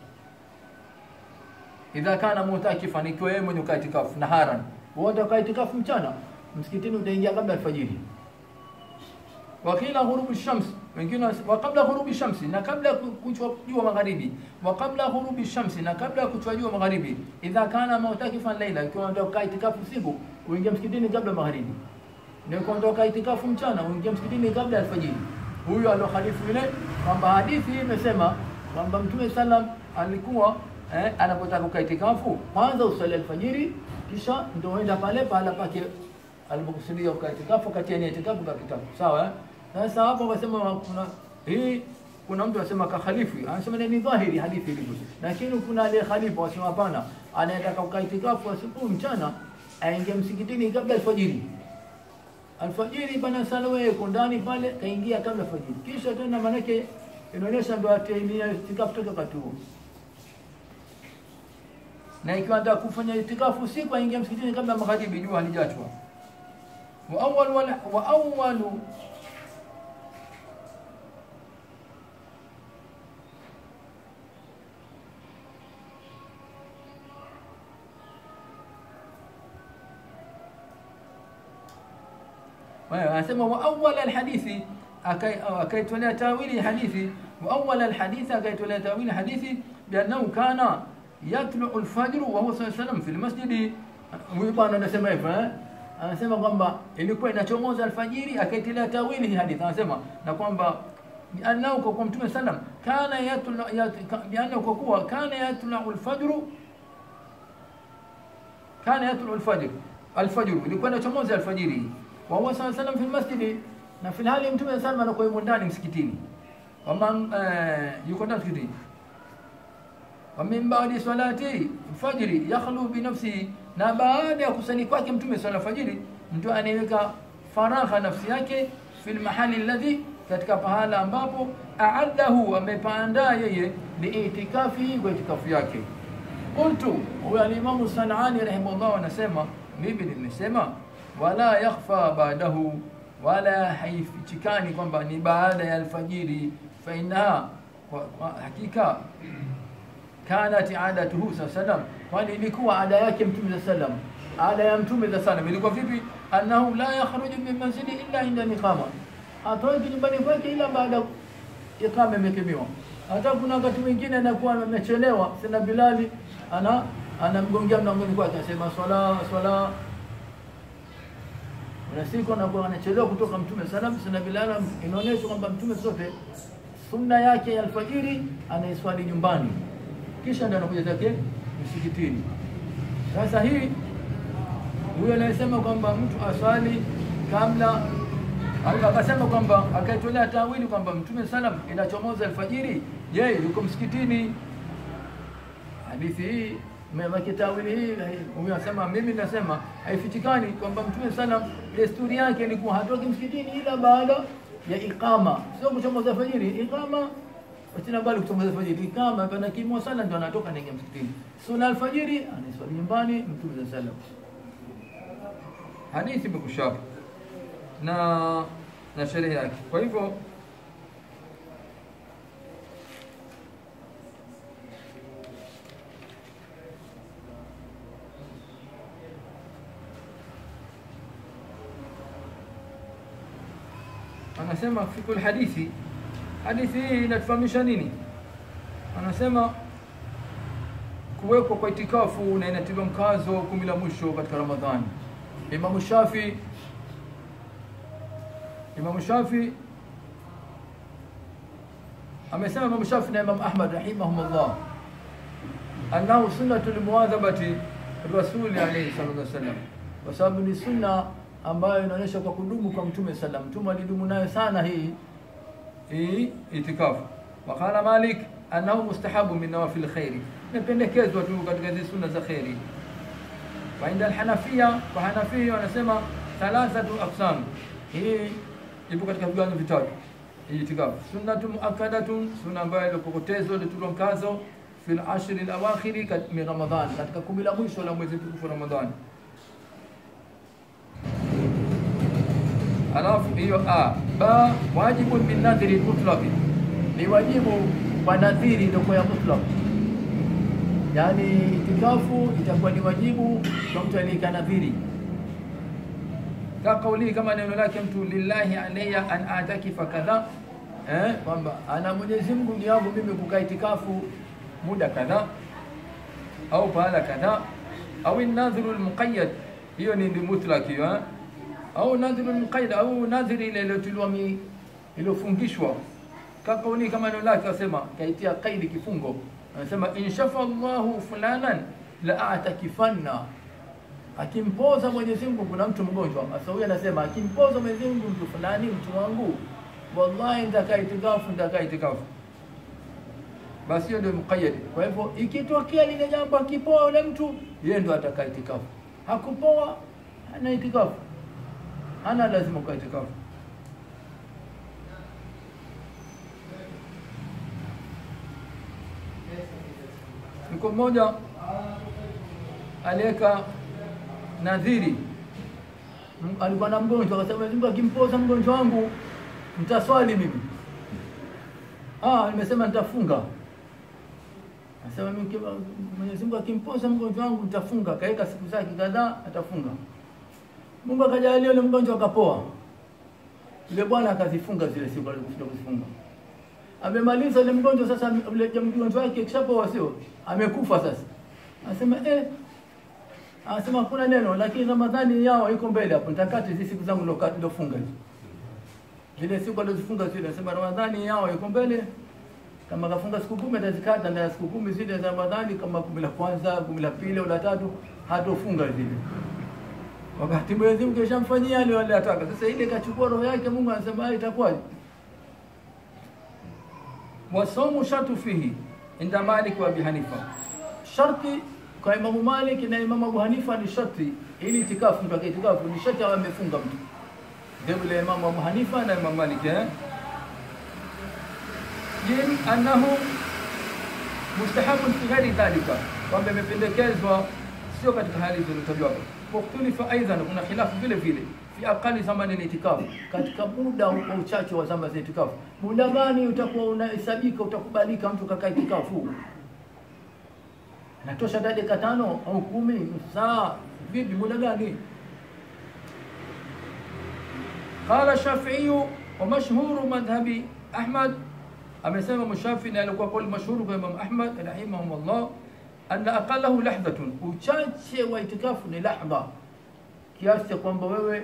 idha kana mutakifan ikiwa yeye mwenye ukaa itikafu naharan wote ukaa itikafu mchana msikitini utaingia kabla alfajiri wakila ghurubi shams wengine wa kabla ghurubi shamsi na kabla kuchwa jua magharibi wa kabla ghurubi shamsi na kabla kuchwa jua magharibi idha kana mutakifan laila ikiwa unataka itikafu usiku uingia msikitini kabla magharibi ndio kuondoka itikafu mchana uingia msikitini kabla alfajiri huyo alokhalifu ile kwamba hadithi hii imesema kwamba mtume sallam alikuwa eh, anapotaka kukaa itikafu kwanza usali alfajiri kisha ndio uenda pale pahala pake alipokusudia kukaa itikafu kati ya itikafu kwa kitabu sawa eh? sasa hapo wasema kuna hii kuna mtu anasema kakhalifu anasema ni dhahiri hadithi ilivyo lakini kuna aliye khalifu wasema hapana anayetaka kukaa itikafu asubuhi mchana aingie msikitini kabla alfajiri alfajiri bana sala wewe uko ndani pale kaingia kabla alfajiri kisha tena manake inaonyesha ndo ataingia itikafu toka wakati huo na ikiwa anataka kufanya itikafu usiku aingia msikitini kabla magharibi jua halijachwa wa awwal wala wa awwal anasema wa awwal alhadithi akaitolea tawili hadithi wa awwal alhadithi akaitolea tawili hadithi biannahu kana yatlu alfajr wa huwa sallallahu alayhi fi almasjid huyu bwana anasema hivyo eh anasema kwamba ilikuwa inachomoza alfajiri akaitilia tawili hii hadithi anasema na kwamba biannahu kwa mtume sallam kana yatlu biannahu kwa kuwa kana yatlu alfajr kana yatlu alfajr alfajr ilikuwa inachomoza alfajiri wa huwa sallallahu alayhi fi almasjid na fi hali mtume sallam anakuwa yumo ndani msikitini waman yuko ndani msikitini ومن بعد صلاة الفجر يخلو بنفسه na baada ya kusali kwake mtume sala fajiri mtu anaiweka faragha nafsi yake fil mahali alladhi katika pahala ambapo aaddahu amepaandaa yeye liitikafi kwa itikafu yake qultu huyo alimamu sanani rahimahullah anasema mimi nimesema wala yakhfa baadahu wala haifichikani kwamba ni baada ya alfajiri fa innaha hakika kanat adatuhu sallam kwani ilikuwa ada yake mtume sallam ada ya mtume sallam ilikuwa vipi annahu la yakhruju min manzili illa inda iqama atoki nyumbani kwake ila baada iqama imekimiwa hata kuna wakati mwingine anakuwa amechelewa sina bilali ana anamgongea mlangoni kwake anasema swala swala na siku anakuwa anachelewa kutoka mtume sallam sina bilali inaonyesha kwamba mtume sote sunna yake ya alfajiri anaiswali nyumbani kisha ndio anakuja zake msikitini. Sasa hii huyo anayesema kwamba mtu aswali kabla akasema kwamba akaitolea tawili kwamba Mtume salam inachomoza alfajiri, yeye yuko msikitini. Hadithi hii mmeweka tawili hii, huyo anasema mimi nasema haifichikani kwamba Mtume salam desturi yake ilikuwa hatoki msikitini ila baada ya iqama, sio kuchomoza alfajiri. Iqama Tena bali kutongoza alfajiri kama pana kimwa sana ndio anatoka anaingia msikitini. Sala alfajiri anaiswali nyumbani Mtume za salam. Hadithi imekushapa na na sherehe yake. Kwa hivyo anasema fikul hadithi hadithi hii inatufahamisha nini? Anasema kuwekwa kwa itikafu na inatiliwa mkazo kumi la mwisho katika Ramadhani. Imamu Shafi Imamu Shafi amesema Imamu Shafi na Imamu Ahmad rahimahumullah annahu sunnatu limuadhabati rasuli alayhi salatu wassalam, kwa sababu ni sunna ambayo inaonyesha kwa kudumu kwa mtume sallam mtume alidumu nayo sana hii hii itikafu waqala malik annahu mustahabu min nawafil khairi imependekezwa tu katika hizi sunna za khairi wa inda alhanafia kwa hanafia wanasema thalathatu aqsam hii ipo katika viwango vitatu hii itikafu sunnatu muakkadatun sunna ambayo ilipokotezwa ilitulwa mkazo fil ashri alawakhiri min ramadhan katika kumi la mwisho la mwezi mtukufu ramadhani alafu hiyo a ba wajibun min nadhiri mutlaq ni wajibu kwa nadhiri ndio ya mutlaq yani itikafu itakuwa ni wajibu kwa mtu aliyeka nadhiri ka kauli kama neno lake mtu lillahi alayya an atakifa kadha eh kwamba ana Mwenyezi Mungu ni yangu mimi kukaa itikafu muda kadha au pahala kadha au nadhiru almuqayyad hiyo ni mutlaq hiyo eh? au nadhiru muqayyad au nadhiri ile iliyotuliwa iliyofungishwa kakauni kama neno lake asema kaitia kaidi kifungo anasema inshafa Allahu fulanan la atakifanna akimpoza Mwenyezi Mungu kuna mtu mgonjwa sasa huyu anasema akimpoza Mwenyezi Mungu mtu fulani mtu wangu wallahi nitakaa itikafu nitakaa itikafu basi hiyo ndio muqayyad kwa hivyo ikitokea lile jambo akipoa yule mtu yeye ndo atakaa itikafu hakupoa ana itikafu hana lazima kwa itikafu mko mmoja aliweka nadhiri alikuwa na mgonjwa akasema Mungu akimpoza mgonjwa wangu mtaswali mimi ah nimesema nitafunga Anasema mimi Mwenyezi Mungu akimpoza mgonjwa wangu nitafunga kaeka siku zake kadhaa atafunga Mungu akajalia yule mgonjwa akapoa. Yule bwana akazifunga zile siku alizokuja kuzifunga. Amemaliza yule mgonjwa sasa yule mgonjwa wake kishapoa sio? Amekufa sasa. Anasema eh Anasema hakuna neno lakini Ramadhani yao iko mbele hapo nitakati hizi siku zangu nilofunga hizo. Zile siku alizofunga zile anasema Ramadhani yao iko mbele kama kafunga siku kumi atazikata na siku kumi zile za Ramadhani kama kumi la kwanza, kumi la pili au la tatu hatofunga zile wakati Mwenyezi Mungu kishamfanyia ile wale ataka. Sasa ile kachukua roho yake, Mungu anasema itakuwaje? Wasomu shartu fihi inda Malik wa Abi Hanifa, sharti kwa Imamu Malik na Imamu Abu Hanifa ni sharti ili itikafu, mtu akitikafu ni sharti awe amefunga mtu, ndio ile Imamu Abu Hanifa na Imamu Malik eh jim annahu mustahabun fi ghairi dhalika, kwamba imependekezwa sio katika hali zilizotajwa hapo wakhtulifa aidan, kuna khilafu vile vile fi aqali zamani litikafu, katika muda wa uchache wa zama za itikafu. Muda gani utakuwa unahesabika utakubalika mtu kakaa itikafu? Natosha dakika tano au kumi, nusu saa, vipi? Muda gani? Qala Shafi'i wa mashhuru madhhabi Ahmad, amesema Mushafi na alikuwa kauli mashhuru kwa Imam Ahmad rahimahumullah anna aqalahu lahdhatun, uchache wa itikafu ni lahdha, kiasi cha kwamba wewe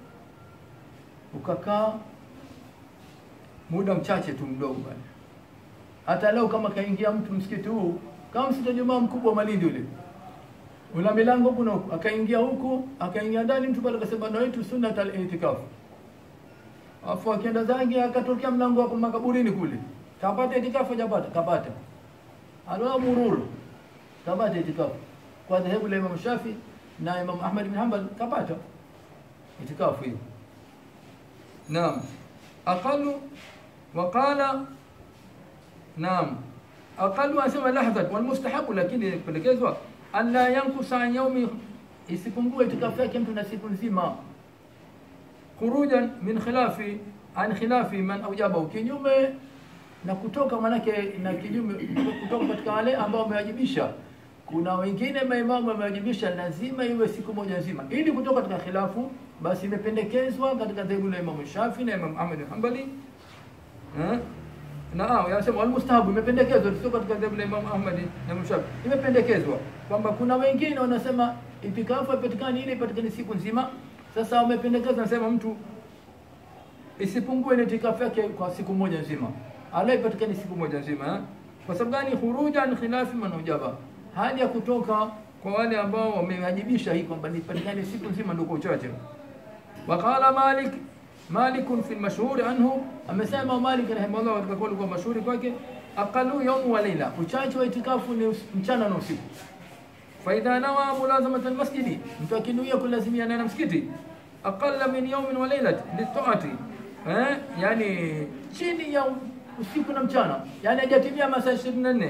ukakaa muda mchache tu mdogo bwana. Hata leo kama kaingia mtu msikiti huu, kama msikiti wa Jumaa mkubwa wa Malindi ule una milango huku na huku, akaingia huku akaingia ndani, mtu pale akasema na wetu sunna al itikafu, afu akienda zake akatokea mlango wa makaburini kule, kapata itikafu, hajapata kapata, alwa mururu kapata itikafu kwa dhehebu la Imam Shafi na Imam Ahmad bin Hanbal kapata itikafu hiyo. Naam, aqalu waqala naam, aqalu asema lahdhat wal mustahabu, lakini pendekezwa an la yankusa an yaumi, isipungue itikafu yake mtu na siku nzima, khurujan min khilafi an khilafi man aujabahu, kinyume na kutoka manake na kinyume kutoka katika wale ambao wamewajibisha kuna wengine maimamu wamewajibisha lazima iwe siku moja nzima ili kutoka katika khilafu basi imependekezwa katika dhehebu la Imam Shafi na Imam Ahmad bin Hanbali eh na ah yanasema almustahabu imependekezwa sio katika dhehebu la Imam Ahmad na Imam Shafi imependekezwa kwamba kuna wengine wanasema itikafu ipatikane ile ipatikane siku nzima sasa wamependekeza nasema mtu isipungue ile itikafu yake kwa siku moja nzima ala ipatikane siku moja nzima eh? kwa sababu gani khurujan khilafi man ujaba hali ya kutoka kwa wale ambao wamewajibisha hii kwamba nipatikane siku nzima ndio kwa uchache وقال مالك مالك في المشهور عنه amesema Malik rahimahullah katika kauli kwa mashuhuri kwake aqalu yawm wa layla uchache wa itikafu ni us- mchana na usiku faidha nawa mulazamat almasjidi mtu akinuia kulazimiana na msikiti aqalla min yawmin wa laylat litaati eh yani chini ya usiku na mchana yani hajatimia masaa 24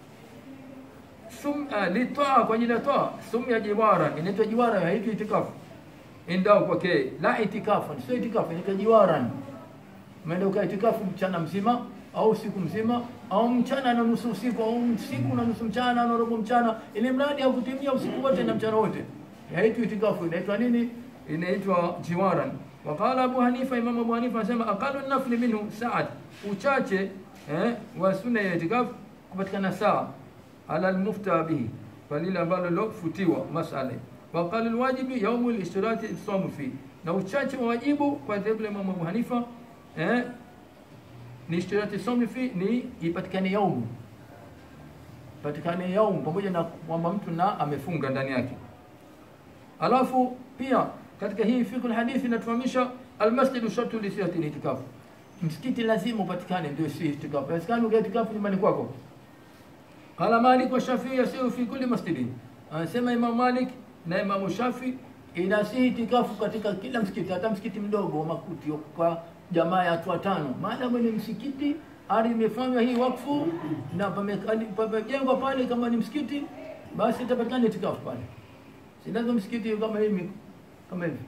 sum uh, litaa kwa ajili ya toa sum ya jiwara inaitwa jiwara haitwi itikafu indao kwake la itikafu sio itikafu inaitwa jiwaran umeenda ukaa itikafu mchana mzima au usiku mzima au mchana na nusu usiku au usiku na nusu mchana na robo mchana ili mradi haukutimia usiku wote na mchana wote haitwi itikafu inaitwa nini inaitwa jiwaran waqala abu hanifa imam abu hanifa anasema aqalu nafli minhu saat uchache eh, wa sunna ya itikafu kupatikana saa ala almufta bihi kwa lile ambalo lilofutiwa masala waqala alwajibi yaumu listirati somu fi na uchache wa wajibu kwa dhehebu la Imam Abu Hanifa eh, ni ishtirati somu fi ni ipatikane yaumu patikane yaumu pamoja na kwamba mtu na amefunga ndani yake alafu pia katika hii fiqh alhadithi inatufahamisha almasjidu shartu li sihhati itikafu msikiti lazima upatikane ndio si itikafu haiwezekani ukae itikafu nyumbani kwako قال مالك والشافعي يسير في كل مسجد anasema Imam Malik na Imam Shafi inasihi itikafu katika kila msikiti hata msikiti mdogo wa makuti kwa jamaa ya watu watano maadamu ni msikiti ardhi imefanywa hii wakfu na pame- pamejengwa pale kama ni msikiti basi itapatikana itikafu pale si lazima msikiti kama hivi kama hivi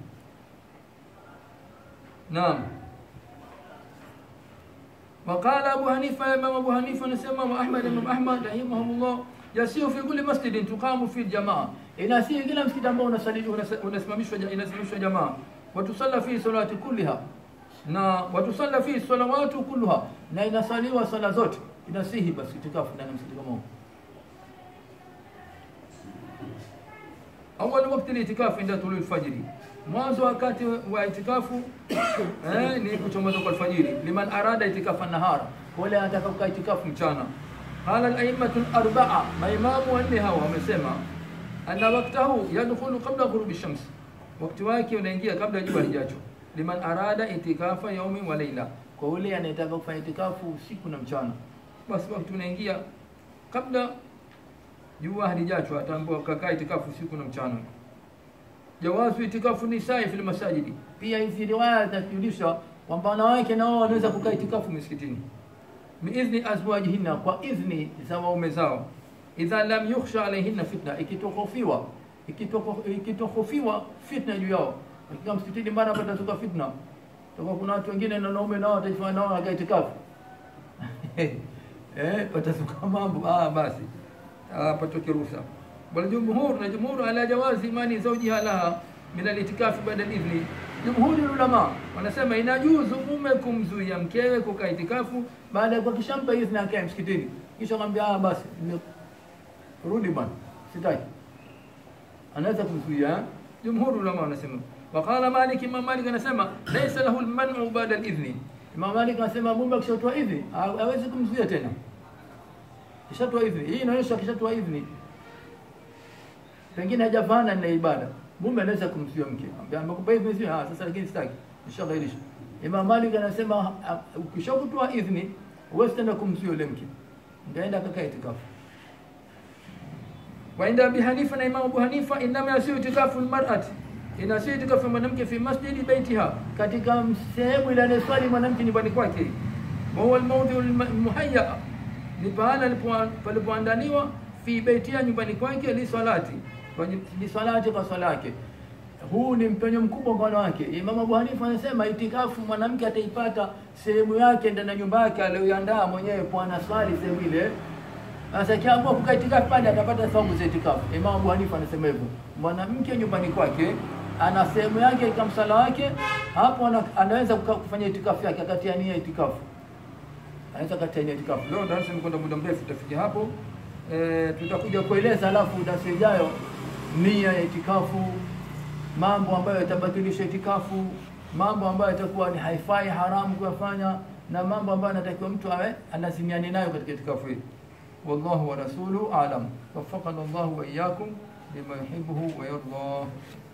naam وقال أبو حنيفة إمام أبو حنيفة نسمى وأحمد إمام أحمد رحمهم الله يسير في كل مسجد تقام في الجماعة inasihi kila msikiti ambao unasali- unasa- unasimamishwa inasimamishwa jamaa watusalla fi salati kulliha na watusalla fi salawatu kulluha na inasaliwa sala zote inasihi basi itikafu ndani ya msikiti kama huo awal wakati litikafu inda tulu alfajiri mwanzo wakati wa itikafu eh, ni kuchomoza kwa alfajiri liman arada itikafa nahara wale anataka kukaa itikafu mchana qala al-a'immatu al-arba'a maimamu wanne hawa wamesema anna waqtahu yadkhulu qabla ghurubi shams wakati wake unaingia kabla jua lijacho liman arada itikafa yaumi wa laila kwa yule anayetaka kufanya itikafu usiku na mchana basi wakati unaingia kabla jua halijacho ataambiwa kakaa itikafu usiku na mchana jawazu itikafu nisai fil masajidi pia hizi riwaya zinajulisha kwamba wanawake nao wanaweza kukaa itikafu misikitini biidhni azwajihinna kwa idhni za waume zao idha lam yukhsha alaihinna fitna ikitohofiwa ikitoko- ikitohofiwa fitna juu yao katika msikitini mara patatoka fitna toka kuna watu wengine na wanaume nao watajifanya nao wanakaa itikafu eh patasuka mambo ah basi ah patoke ruhusa bal jumhur na jumhur ala jawazi imani zawjiha laha min al-itikafi baada al-idhni jumhuri ulama wanasema inajuzu mume kumzuia mkewe kukaa itikafu baada ya kuhakishampa idhni akae msikitini kisha akamwambia ah basi nime- rudi bwana sitaki anaweza kumzuia eh? jumhuri ulama wanasema waqala malik imam malik anasema laysa lahu al-man'u ba'da al-idhni imam malik anasema mume akishatoa idhni ha- hawezi kumzuia tena kishatoa idhni hii inaonyesha kishatoa idhni pengine hajafanya na ibada mume anaweza kumzuia mke Ambia, amekupa idhni sio ah sasa lakini sitaki nishagairisha imam malik anasema ah, ukishakutoa idhni huwezi tena kumzuia yule mke ngaenda akakaa itikafu وعند ابي حنيفه na imam abu hanifa inama yasiu itikafu almar'ati inasiu itikafu ya mwanamke fi masjidi baitiha katika sehemu ile anayeswali mwanamke nyumbani kwake wa huwa almawdhu almuhayya ni pahala alipo- palipoandaliwa fi baitiha nyumbani kwake li salati kwa ni- li salati kwa swala yake huu ni mpenyo mkubwa kwa wanawake imam abu hanifa anasema itikafu mwanamke ataipata sehemu yake ndani ya nyumba yake aliyoiandaa mwenyewe kwa anaswali sehemu ile sasa kiamua kukaa itikafu pale atapata thawabu za itikafu. Imam Abu Hanifa anasema hivyo. Mwanamke nyumbani kwake ana sehemu yake katika msala wake, hapo ana, anaweza kuka- kufanya itikafu yake akatia nia itikafu. Anaweza katia nia itikafu. Leo darasa imekwenda muda mrefu, tutafikia hapo. E, tutakuja kueleza alafu darasa ijayo nia ya itikafu, mambo ambayo yatabatilisha itikafu, mambo ambayo yatakuwa ni haifai haramu kuyafanya na mambo ambayo anatakiwa mtu awe anazimiani nayo katika itikafu hii. والله ورسوله أعلم وفقنا الله وإياكم لما يحبه ويرضاه